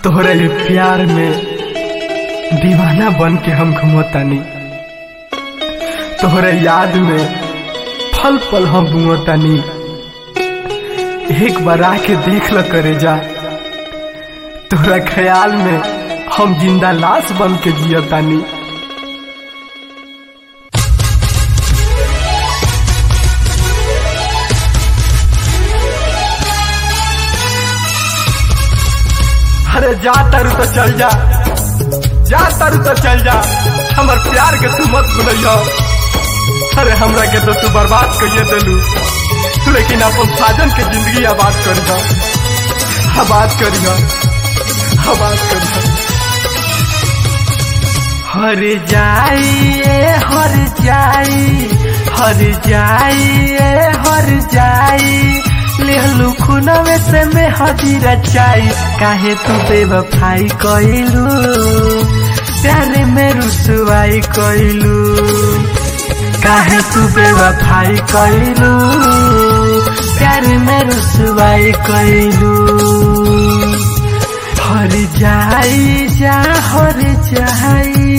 तोहरे प्यार में दीवाना बन के हम घुमतानी तोहरे याद में फल पल हम बुमतानी एक बार आके देख ल करे जा तोहरा ख्याल में हम जिंदा लाश बन के जियतानी अरे जा तारू तो चल जा जा तारू तो चल जा हमर प्यार के तू मत भूलियो अरे हमरा के तो तू बर्बाद करिए दिलू लेकिन अपन साजन के जिंदगी आबाद करियो आबाद करियो आबाद करियो हर जाइए हर जाई हर जाइए हर जाई लेहलू खुनवे से में हजीरा चाई काहे तू बेवफाई कइलू प्यारे में रुसवाई कइलू काहे तू बेवफाई कइलू प्यारे में रुसवाई कइलू हर जाई जा हर जाई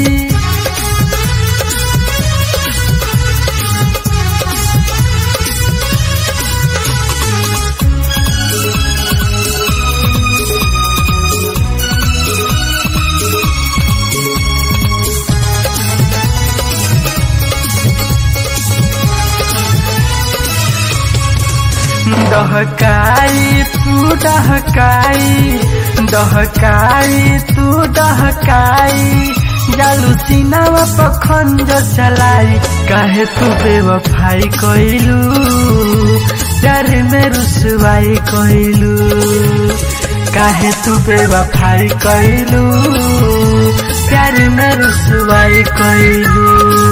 दहकाई तू दहकाई दहकाई तू दहकाई जालू सीनावा पखंड चलाई काहे तू बेवफाई कइलू प्यार में रुसवाई कइलू काहे तू बेवफाई कइलू प्यार में रुसवाई कइलू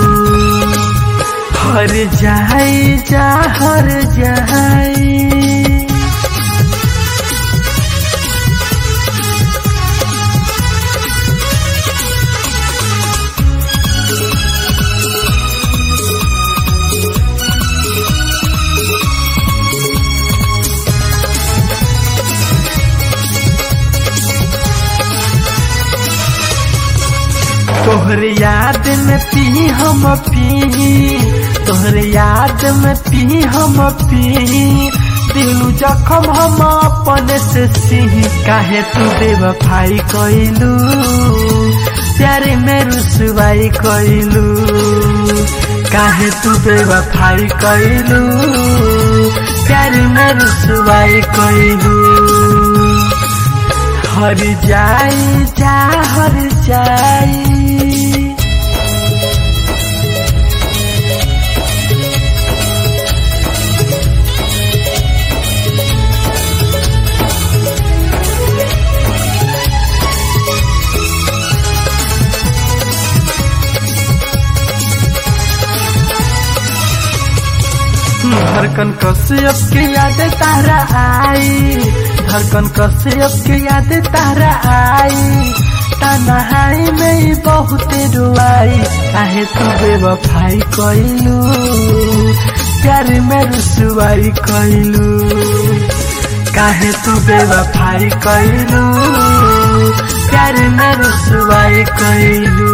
हर जाई जा हर जाई तोहर याद में पी हम पी तोहर याद में पी हम पी दिलू जखम हम अपने से सी काहे तू बेवफाई कइलू प्यारे में रुसवाई कइलू काहे तू बेवफाई कइलू प्यारे में रुसवाई कइलू हर जाई जा हर जाई धड़कन कश्यप के याद तारा आई धड़कन कश्यप के याद तारा आई तनहाई में ही बहुत रुआई काहे तू बेवफाई कइलू प्यार में रुसवाई कइलू काहे तू बेवफाई कइलू प्यार में रुसवाई कइलू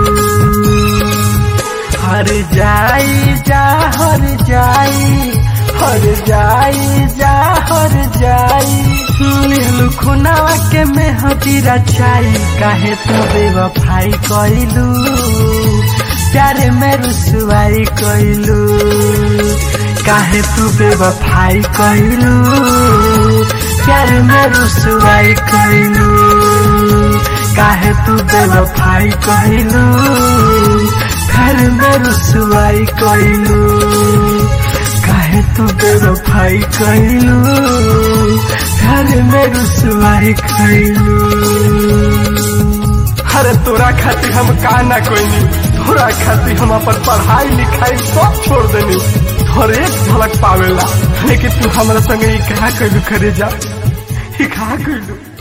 हर जाई जा हर जाई हर जाई जा हर जाई लिहलू खुनावा के में हतीरा चाई काहे तू बेवफाई कइलू प्यारे में रुसवाई कइलू काहे तू बेवफाई कइलू प्यारे में रुसवाई कइलू काहे तू बेवफाई कइलू घर में रुसवाई कइलू काहे तू बेवफाई कइलू घर में रुसवाई कइलू अरे तोरा खातिर हम का ना कोई तोरा खातिर हम अपन पढ़ाई लिखाई सब छोड़ देनी और एक झलक पावेला लेकिन तू हमरा संगे ई कहा कइलू करे जा ई कहा कइलू